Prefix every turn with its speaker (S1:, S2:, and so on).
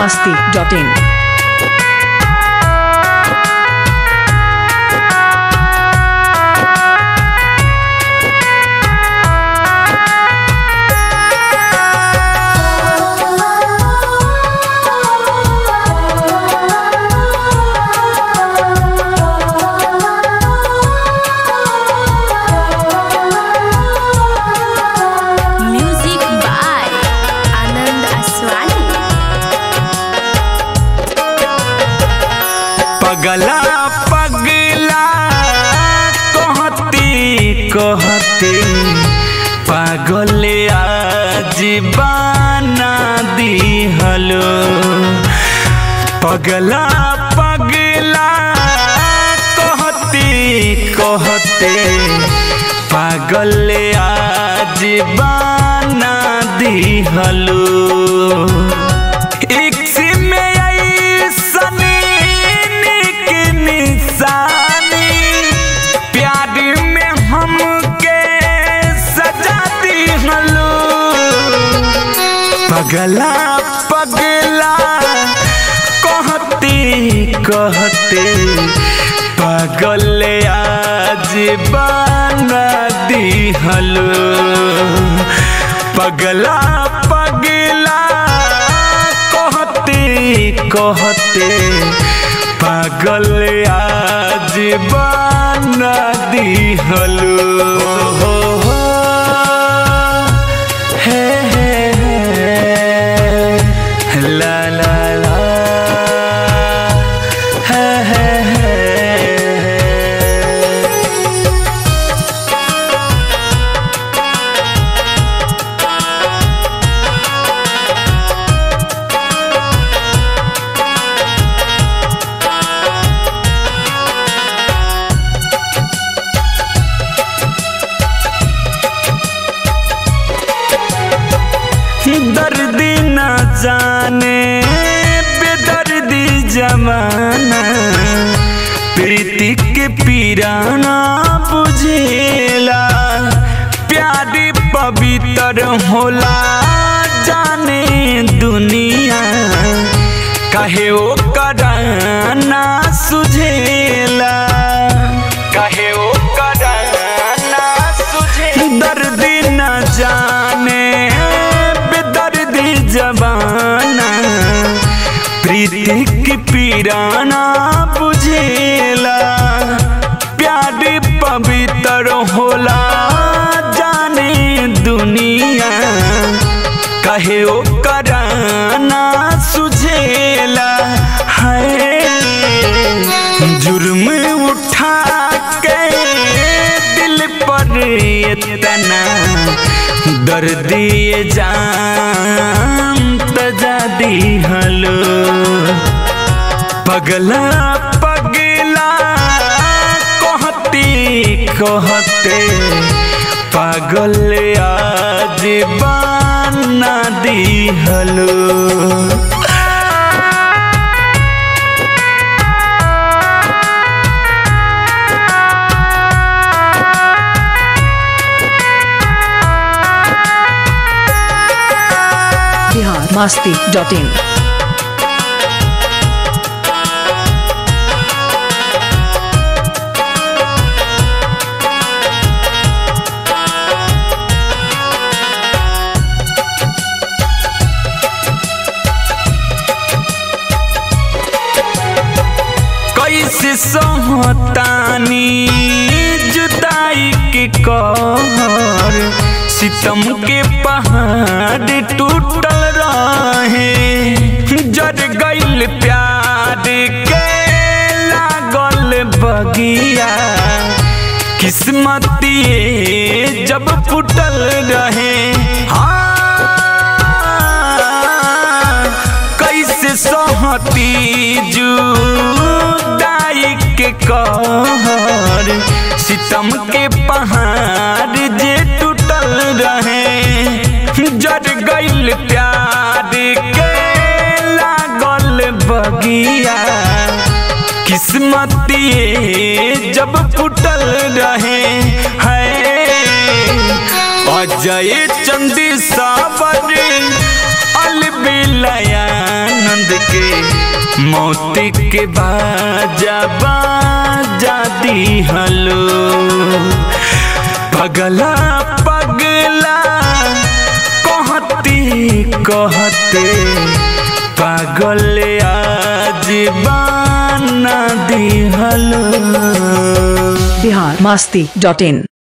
S1: masti.in.
S2: Music by Anand Aswani.
S3: पगला पगला कहती कहती पागल आज बना दिहलो पगला पगला कहती कहते पागल आज बना दिहलो इक्स में ऐसनी निक निशानी प्यार में हमके सजा दिहलो पगला पगला कहती कहते पागल आज बना दिहलो पगला पगला कहते कहते पागल आज बना दिहलो हो हो हे हे हे ला ला ला हे हे हे दर्दी न जाने बेदर्दी जमाना प्रीति के पीराना बुझेला प्यार पवित्र होला जाने दुनिया कहे ओ कराना सुझेला कहे ओ कराना सुझे दर्दी न जाने बेदर्दी जबाना प्रीति की पीराना बुझेला प्यार पवित्र होला जाने दुनिया कहे ओ कराना सुझेला है जुर्म उठा के दिल पर इतना दर्द ये जान तजा दिहलो पगला पगला कहती कहते पागल आज बना दिहलो
S1: Bihar masti.in.
S3: कैसे सहतानी जुदाई के कहर सितम के पहाड़ टूटल रहे जर गइल प्यार के लागल बगिया किस्मतिए जब फुटल रहे हाँ कैसे सहती जुदाई के कहर सितम के पहाड़ जे टूटल रहे जर गइल प्यार के लागल बगिया किस्मतिए जब फुटल रहे है अजय चंदी सावर अलबिलयानंद मौत के बाजा बाजा दिहलो पगला पगला कहती कहते पागल आज बाना दिहलो
S1: बिहार मस्ती डॉट इन